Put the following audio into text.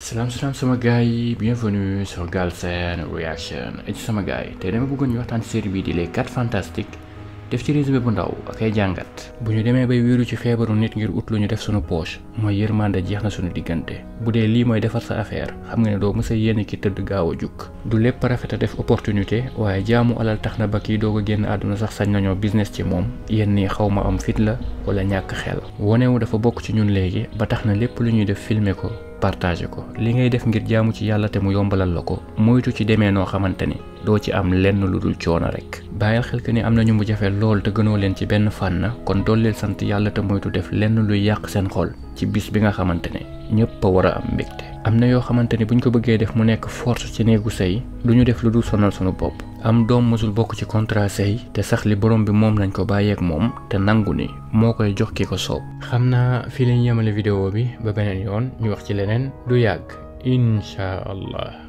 salaam salaam sama gars yi bienvenue sur Galsen Reaction et ci sama gars yi tey dama bëggoon ñu waxtaan série bii di les 4 fantastiques def ci résumé bu ndaw ak ay jàngat bu ñu demee bay wéeru ci feebaru nit ngir ut lu ñu def sunu poche mooy yërmande jeex na sunu diggante bu dee lii mooy defar sa affaire xam nga ne doo mës a yéene ki tëdd gaaw a jukk du lépp rafet a def opportunité waaye jaamu alal tax na ba kii doog a génn àdduna sax sañ nañoo business ci moom yéen nii xaw ma am fit la wala ñàkk xel wonewu dafa bokk ci ñun léegi ba tax na lépp lu ñuy def filmer ko partagé ko li ngay def ngir jaamu ci yàlla te mu yombalal la ko moytu ci demee noo xamante ni doo ci am lenn lu dul coono rek bàyyil xel que ni am na ñu mu jafe lool te gënoo leen ci benn fànn kon dooleel sant yàlla te moytu def lenn luy yàq seen xol ci bis bi nga xamante ne ñëpp a war a am mbégte am na yoo xamante ni buñ ko bëggee def mu nekk force ci néegu sëy du ñu def lu dul sonal sunu bopp am doom mësul bokk ci contrat sëy te sax li borom bi moom lañ ko bàyyeek moom te nangu ni moo koy jox ki ko soob xam naa fii lañ yemale vidéo bi ba beneen yoon ñu wax ci leneen du yàgg incha allah